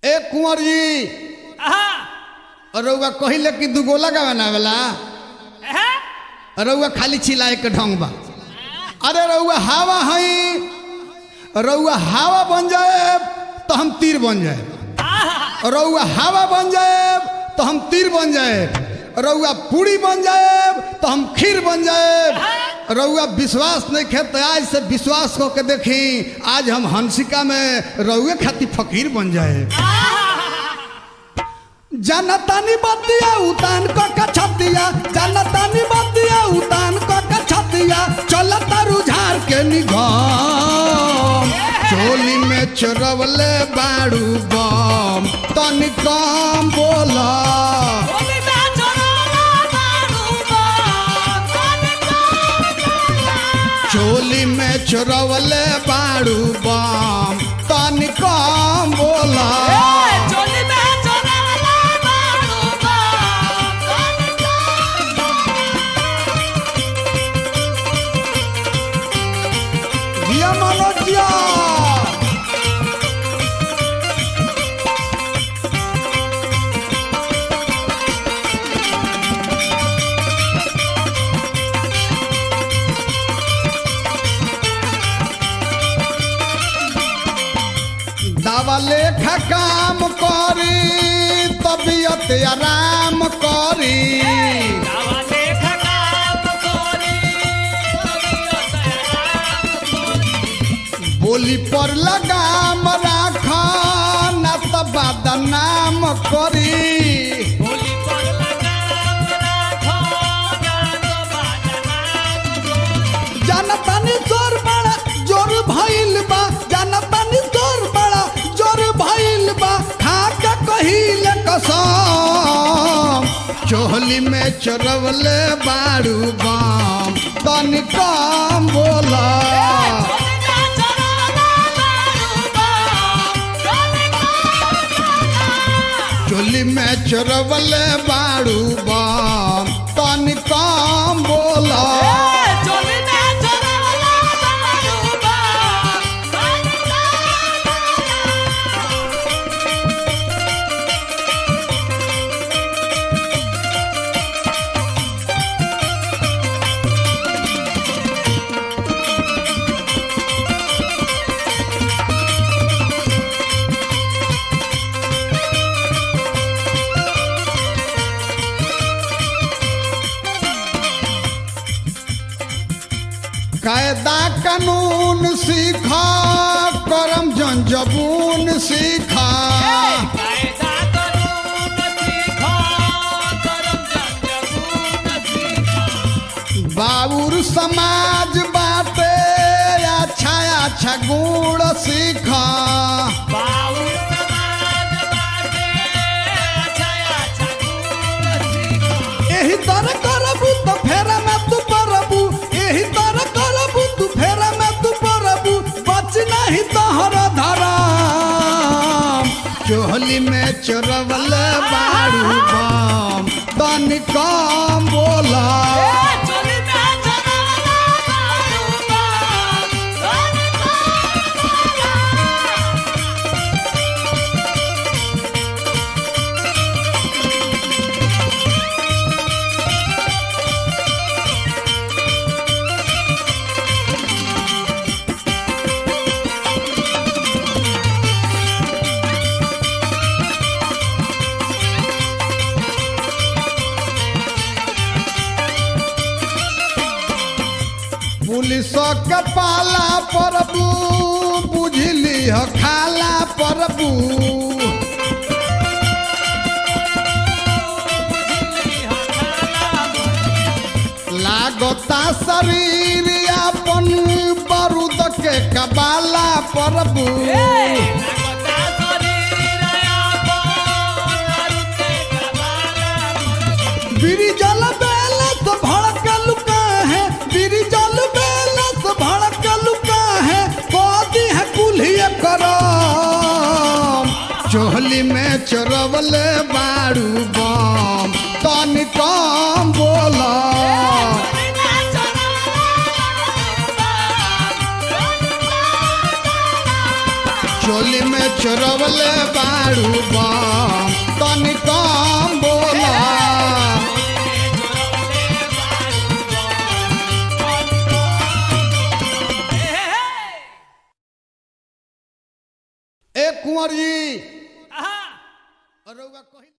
ए कुंवर जी आहा रउआ कहिले कि दुगोला का बनावेला है रउआ खाली चिल्लाए के ढंग बा अरे रउआ हवा हई रउआ हवा बन जाए तो हम तीर बन जाए आहा रउआ हवा बन जाए तो हम तीर बन जाए रउआ पूरी बन जाए तो हम खीर बन जाए रउआ विश्वास नहीं खेत आज से विश्वास को के देखी आज हम हंसिका में रउए खाती फकीर बन जाए जनतानी बतिया उतान क के छतिया जनतानी बतिया उतान क के छतिया चलता रुझार के निगम चोली में चोरवले बाड़ू बम तनी कम बोला बोली में चोरोला बारू बम तनी चोली में चोरवले बाड़ू बम तनी कम बोला चोली में चोरोला बारू बम तनी दिया मनोजिया दवा लेखा काम करी तबियत आराम करी दावा देखा काम कोरी तबियत आराम बोली पर लगाम राख न त बदनाम करी बोली पर लगाम राखो ना तो बाजना जनतानी जोर बड़ा जोर भइल बा जनतानी जोर बड़ा जोर भइल बा खा के कहिले कसम चोहली में चोरवले बाड़ू बम तनी कम बोला चोली में चोरवले बाड़ू बम तनी कम बोला कायदा कानून सीखा करम जंजबून सीखा बाबुर समाज बाटे अच्छा अच्छा गुण सीखा एही तरह करबू तो फेरा में तू परबू एही तरह करबू तू फेरा में तू परबू बच नहीं तोहर धरम चोहली में चोरवले बाड़ू बम तनी कम बोला पुलिस के पाला परबू बुझली ह खाला परबू लागता शरीर अपन बारूद के कबाला परबू बिरी जल बेलस भड़क लुका है बिरी जल बेलस भड़क लुका है कोदी है कुल्हिए करम चोहली में चोरवले बाड़ू बम तनी कम बोला चोली में चोरवले बाड़ू बम तनी कम बोला ए कुंवर जी आहा रउआ कही